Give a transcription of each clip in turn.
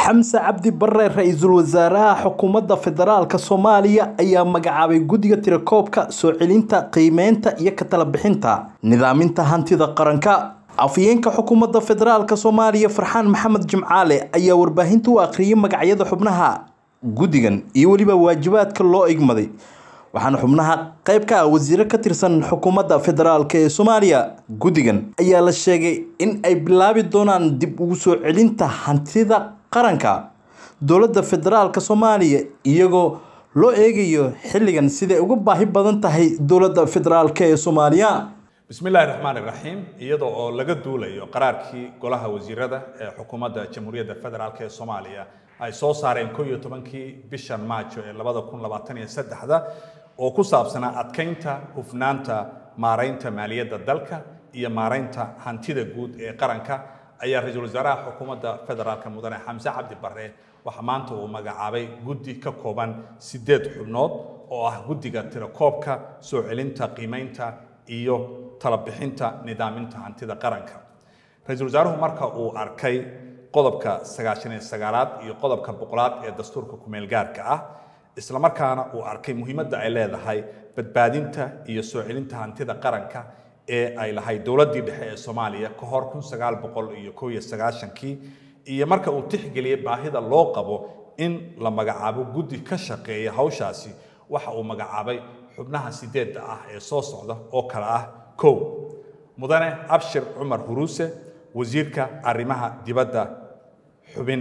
xamse cabdi bare ra-iisul wasaaraha xukuumadda federaalka soomaaliya ayaa magacaabay guddiga tirakoobka soo celinta qiimeynta iyo ka tala bixinta nidaaminta hantida qaranka afhayeenka xukuumadda federaalk soomaaliya farxaan maxamed jimcaale ayaa warbaahinta u akhriyay magacyada xubnaha guddigan iyo weliba waajibaadka loo igmaday waxaana xubnaha qayb ka ah wasiiro ka tirsan xukuumadda federaalk ee soomaaliya guddigan ayaa la sheegay in ay bilaabi doonaan dib ugu soo celinta hantida qaranka dowladda federaalk soomaaliya iyagoo loo eegayo xilligan siday uga baahi badan tahay dowladda federaalk ee soomaaliya bismi illaahi raxmaani raxiim iyadoo oo laga duulayo qaraarkii golaha wasiirada ee xukuumadda jamhuuriyadda federaalk ee soomaaliya ay soo saareen ko iyo tobankii bishan maajo ee labada kun labaatan iyo saddexda oo ku saabsanaa adkeynta hufnaanta maaraynta maaliyadda dalka iyo maaraynta hantida guud ee qaranka ayaa ra-iisul wasaaraha xukuumadda federaalk mudane xamse cabdi bare waxaa maanta uu magacaabay guddi ka kooban sideed xubnood oo ah guddiga tirakoobka soo celinta qiimeynta iyo talabixinta nidaaminta hantida qaranka ra-iisul wasaaruhu marka uu arkay qodobka sagaashan iyo sagaalaad iyo qodobka boqolaad ee dastuurka kumeel gaarka ah islamarkaana uu arkay muhiimadda ay leedahay badbaadinta iyo soo celinta hantida qaranka ee ay lahayd dowladdii dhexe ee soomaaliya ka hor kun sagaal boqol iyo kow iyo sagaashankii iyo marka uu tixgeliyey baahida loo qabo in la magacaabo guddi ka shaqeeya hawshaasi waxa uu magacaabay xubnaha sideedda ah ee soo socda oo kale ah kow mudane abshir cumar huruuse wasiirka arrimaha dibadda xubin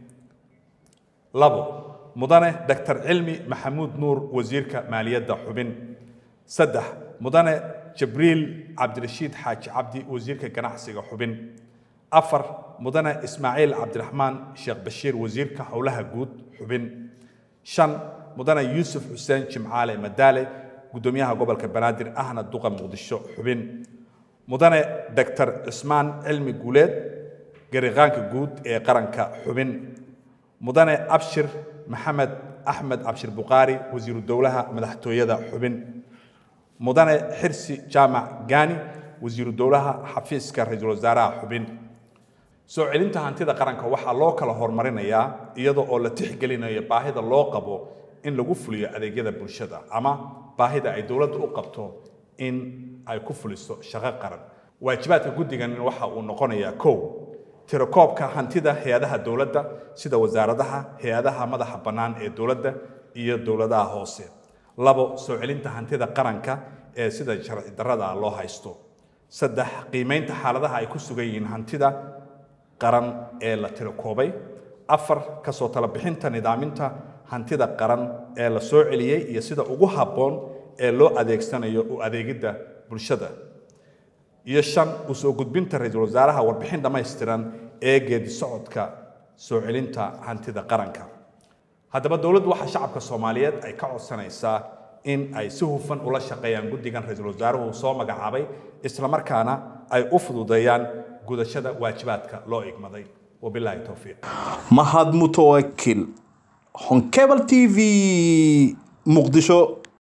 labo mudane doctor cilmi maxamuud nuur wasiirka maaliyadda xubin saddex mudane jibriil cabdirashiid xaaji cabdi wasiirka ganacsiga xubin afar mudane ismaaciil cabdiraxmaan sheekh bashiir wasiirka howlaha guud xubin shan mudane yuusuf xuseen jimcaale madaale gudoomiyaha gobolka banaadir ahna duqa muqdisho xubin mudane doctor cismaan cilmi guuleed gariqaanka guud ee qaranka xubin mudane abshir maxamed axmed cabshir bukhaari wasiiru dowlaha madaxtooyada xubin mudane xirsi jaamac gaani wasiiru dowlaha xafiiska ra-iisul wasaaraha xubin soo celinta hantida qaranka waxaa loo kala horumarinayaa iyadoo oo la tixgelinayo baahida loo qabo in lagu fuliyo adeegyada bulshada ama baahida ay dowladda u qabto in ay ku fuliso shaqo qaran waajibaadka guddigan waxa uu noqonayaa kow tirakoobka hantida hay-adaha dowladda sida wasaaradaha hay-adaha madaxa bannaan ee dowladda iyo dowladaha hoose labo soo celinta hantida qaranka ee sida sharci darrada loo haysto saddex qiimeynta xaaladaha ay ku sugan yihiin hantida qaran ee la tirakoobay afar kasoo talabixinta nidaaminta hantida qaran ee la soo celiyey iyo sida ugu habboon ee loo adeegsanayo u adeegidda bulshada iyo shan usoo gudbinta ra-iisul wasaaraha warbixin dhammaystiran ee geedi socodka soo celinta hantida qaranka haddaba dowladdu waxaa shacabka soomaaliyeed ay ka codsanaysaa in ay si hufan ula shaqeeyaan guddigan ra-iisul wasaaruhu soo magacaabay islamarkaana ay u fududeeyaan gudashada waajibaadka loo igmaday wabilaahi towfiiq mahad mutawakil honkebel t v muqdisho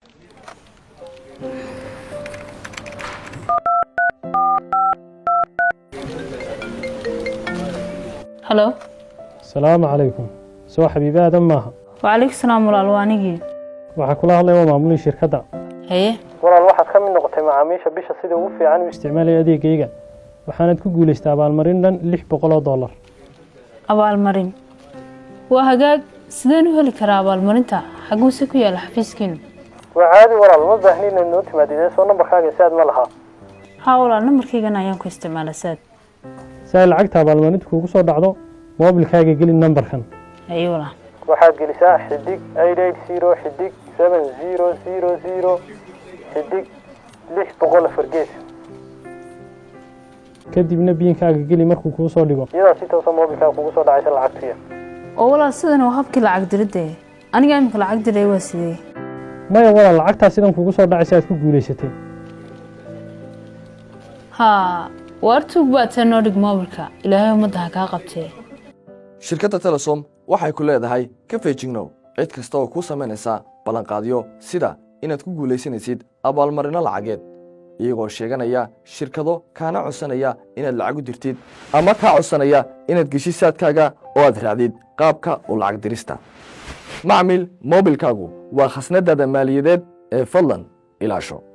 halo asalaamu calaykum soo xabiibi aadan maaha wacalaykum salaam walaal waa anigii waxaa kula hadlaya waa maamulihii shirkadda haye walaal waxaad ka mid noqotay macaamiisha bisha sida ugu fiican u isticmaalaya adeegayga waxaanaad ku guulaystay abaalmarin dhan lix boqol oo dollar abaalmarin waa hagaag sideen u heli karaa abaalmarinta xaguuse ku yaala xafiiskiinu waa caadi walaal ma baahni inaad noo timaadidee soo nambarkaaga saad ma lahaa haa walaal nambarkaygan ayaan ku isticmaala saad si ay lacagta abaalmarinta kuugu soo dhacdo moobilkaaga geli nambarkan haye walaal waxaad gelisaa xidig eight eight zero xidig seven zero zero zero xidig lix boqol afar gees kadibna biinkaaga geli markuu kuu soo dhigo iyadaa si toosa moobilkaaga kugu soo dhacaysa lacagtuya oo walaal sidan waa habkii lacag diridde aniga imika lacag diray waa sidee maya walaal lacagtaa sidan kugu soo dhacaysa aad ku guulaysatay haa waar tuug baa tee noo dhig moobilka ilaahay ummadda ha kaa qabtee shirkadda telesom waxay ku leedahay ka feejignow cid kasta oo kuu samaynaysa ballanqaadyo sida inaad ku guulaysanaysid abaalmarinno lacageed iyagoo sheeganaya shirkado kaana codsanaya inaad lacag u dirtid ama kaa codsanaya inaad geshid saadkaaga oo aad raacdid qaabka u lacag dirista macmil moobilkaagu waa khasnadaada maaliyadeed ee fadlan ilaasho